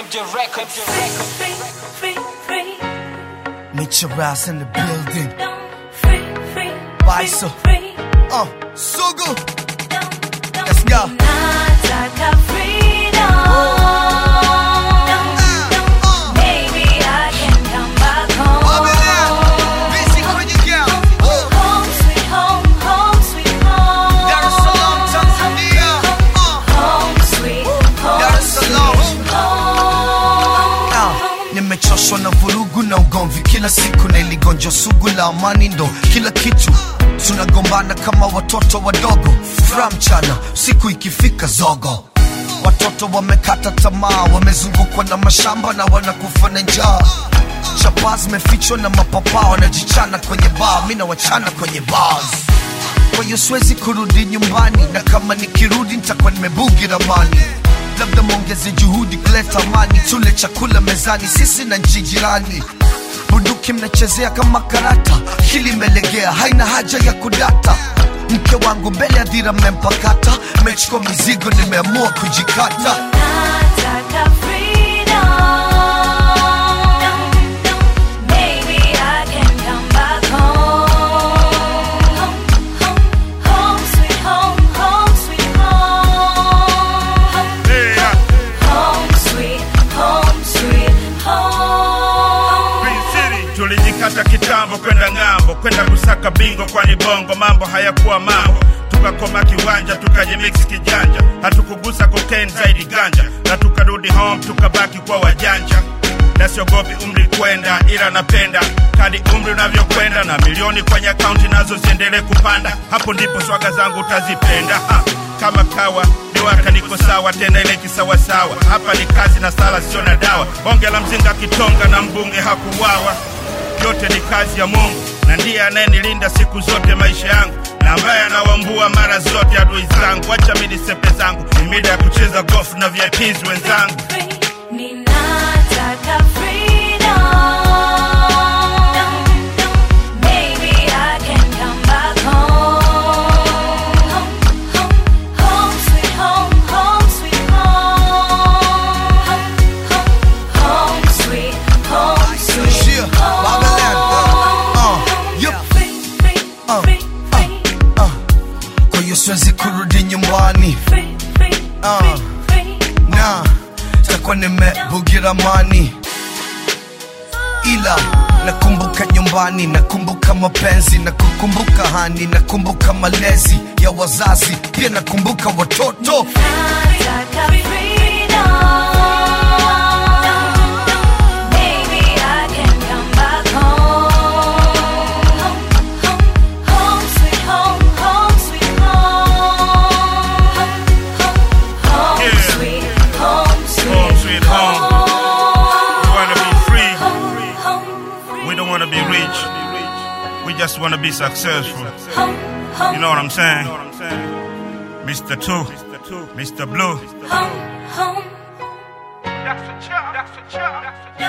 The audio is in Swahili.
MJ Records. Free, free, free. Meet your ass in the building. Don't free, free. Bye, free, so. free. Uh, Sugu. Don't, don't. Let's go. Nataka freedom. Don't, don't. Maybe I can come back home. Busy kwenye girl. Oh, Home sweet home, home sweet home. Dar es Salaam, Tanzania. Uh, Home sweet home. Dar es Salaam. home. Ah, nimechoshwa na vurugu na ugomvi kila siku na iligonjwa sugu la amani ndo kila kitu tunagombana kama watoto wadogo fra mchana siku ikifika zogo watoto wamekata tamaa wamezungukwa na mashamba na wanakufa na njaa chapaa zimefichwa na mapapaa wanajichana kwenye baa mi nawachana kwenye bars kwa hiyo siwezi kurudi nyumbani na kama nikirudi nitakuwa nimebugi ramani labda mwongeze juhudi kuleta amani tule chakula mezani sisi na nchi jirani bunduki mnachezea kama karata hili imelegea haina haja ya kudata mke wangu mbele ya dhira mmempakata mechukua mizigo nimeamua kujikata Nataka freedom. Maybe I can come back home. Home, home, home, sweet home, home, sweet home. Yeah, Home, sweet home, sweet home. Green City. Tulijikata kitambo kwenda ng'ambo, kwenda kusaka bingo, kwani bongo mambo hayakuwa mambo. Tukakoma kiwanja, tukajimix kijanja, hatukugusa cocaine zaidi ganja, na tukarudi home, tukabaki kwa wajanja. Na siogopi umri kwenda, ila napenda kadi umri unavyokwenda, na milioni kwenye akaunti nazo ziendelee kupanda. Hapo ndipo swaga zangu utazipenda ha. Kama kawa niwaka niko sawa tena ile kisawasawa. Hapa ni kazi na sala, sio na dawa. Bonge la mzinga kitonga na mbunge hakuwawa yote ni kazi ya Mungu na ndiye anayenilinda siku zote maisha yangu na ambaye anawambua mara zote adui zangu. Wacha mi nisepe zangu, ni mida ya kucheza golf na VIPs wenzangu. Free, ninataka freedom. Maybe I can come back home. Home, home, home, sweet home, home, sweet home. Home, home, home, sweet home, sweet Shia, Babylon, uh, home. yup. Free, free, Uh, free, free, uh. kwa hiyo siwezi kurudi nyumbani free, free, Uh. free, free. na takuwa nimebugira mani ila nakumbuka nyumbani nakumbuka mapenzi na kukumbuka hani nakumbuka malezi ya wazazi pia nakumbuka watoto Nataka freedom. Maybe I can come back home. Home, home, home, sweet home, home, sweet home. Home, home, home, Yeah. sweet home, sweet Home, sweet home. We wanna be free. Home, home, free. We don't wanna be rich. We just wanna be successful. Home, home, You know what I'm saying? Mr. Two, Mr. Blue. home, home. That's a chop. That's a chop. That's a